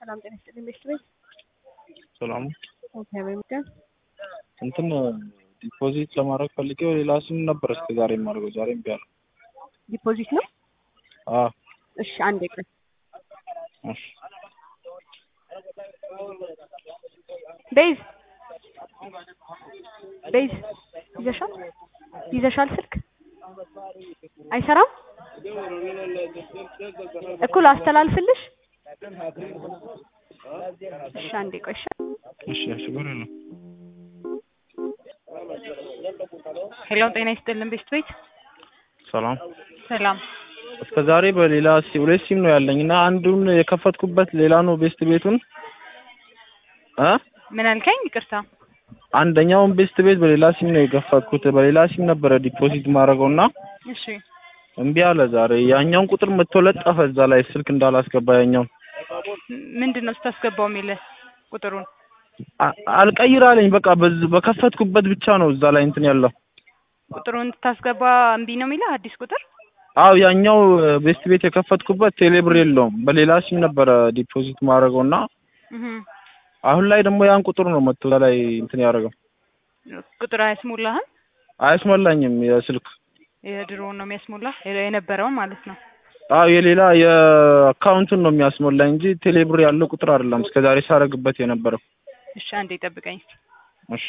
ሰላም ጤና ይስጥልኝ ቤተሰቦች። ሰላም እግዚአብሔር ይመስገን። እንትን ዲፖዚት ለማድረግ ፈልጌው ሌላ ስም ነበር እስከ ዛሬ የማደርገው ዛሬ እምቢ አለ። ዲፖዚት ነው? አዎ እሺ አንዴ ቆይ። እሺ ቤዝ ቤዝ ይዘሻል ይዘሻል ስልክ አይሰራም እኩል አስተላልፍልሽ። እሺ አንዴ ቆይ እሺ። እሺ ችግር የለም። ሄሎ ጤና ይስጥልን ቤስት ቤት ሰላም ሰላም እስከ ዛሬ በሌላ ሲ ሁለት ሲም ነው ያለኝ እና አንዱን የከፈትኩበት ሌላ ነው ቤስት ቤቱን እ ምን አልከኝ ይቅርታ አንደኛውን ቤስት ቤት በሌላ ሲም ነው የከፈትኩት በሌላ ሲም ነበረ ዲፖዚት ማድረገው እና እሺ እምቢ አለ ዛሬ ያኛውን ቁጥር መጥቶ ለጠፈ እዛ ላይ ስልክ እንዳላስገባ ያኛውን ምንድን ነው ስታስገባው የሚልህ ቁጥሩን አ- አልቀይር አለኝ በቃ በዝ- በከፈትኩበት ብቻ ነው እዛ ላይ እንትን ያለው ቁጥሩን ስታስገባ እምቢ ነው የሚልህ አዲስ ቁጥር አው ያኛው ቤስት ቤት የከፈትኩበት ቴሌብር የለውም በሌላ ሲም ነበረ ዲፖዚት ማድረገው እና እህ አሁን ላይ ደግሞ ያን ቁጥር ነው መጥቶ እዛ ላይ እንትን ያደረገው ቁጥር አያስሞላህም አያስሞላኝም የስልክ የድሮውን ነው የሚያስሞላህ የነበረውን ማለት ነው አው የሌላ የአካውንቱን ነው የሚያስሞላኝ እንጂ ቴሌብር ያለው ቁጥር አይደለም እስከዛሬ ሳረግበት የነበረው እሺ አንዴ ጠብቀኝ እሺ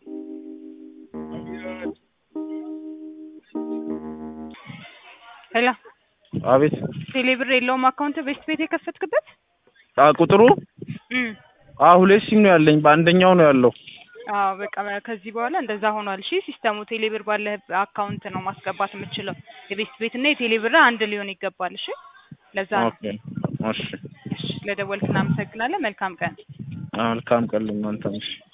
ሄሎ አቤት ቴሌብር የለውም አካውንት ቤስት ቤት የከፈትክበት አ ቁጥሩ እም አ ሁለት ሲም ነው ያለኝ በአንደኛው ነው ያለው አዎ በቃ ከዚህ በኋላ እንደዛ ሆኗል። እሺ ሲስተሙ ቴሌብር ባለህ አካውንት ነው ማስገባት የምችለው። የቤስት ቤት እና የቴሌብር አንድ ሊሆን ይገባል። እሺ ለዛ ነው። ኦኬ እሺ እሺ ለደወልክ እናመሰግናለን። መልካም ቀን። መልካም ቀን ለእናንተም እሺ